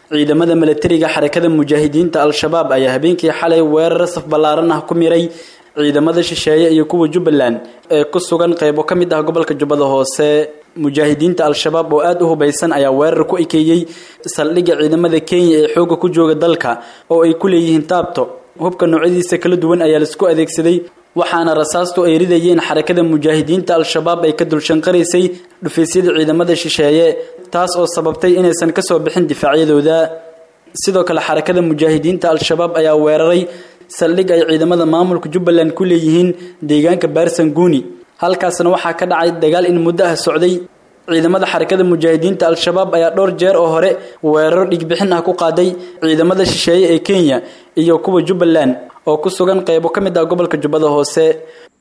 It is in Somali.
ciidamada milatariga xarakada mujaahidiinta al-shabaab ayaa habeenkii xalay weerar saf ballaaran ah ku miray ciidamada shisheeye iyo kuwa jubbaland ee ku sugan qeybo ka mid ah gobolka jubbada hoose mujaahidiinta al-shabaab oo aada u hubaysan ayaa weerar ku ekeeyey saldhigga ciidamada kenya ee xoogga ku jooga dalka oo ay ku leeyihiin taabto hubka noocyadiisa kala duwan ayaa laisku adeegsaday waxaana rasaastu ay ridayeen xarakada mujaahidiinta al-shabaab ay ka dulshanqaraysay dhufaysyada ciidamada shisheeye taas oo sababtay inaysan kasoo bixin difaacyadooda sidoo kale xarakada mujaahidiinta al-shabaab ayaa weeraray saldhig ay ciidamada maamulka jubbaland ku leeyihiin deegaanka baarsanguuni halkaasna waxaa ka dhacay dagaal in muddo ah socday ciidamada xarakada mujaahidiinta al-shabaab ayaa dhowr jeer oo hore weeraro dhigbixin ah ku qaaday ciidamada shisheeye ee kenya iyo kuwa jubbaland oo ku sugan qeybo ka mid ah gobolka jubbada hoose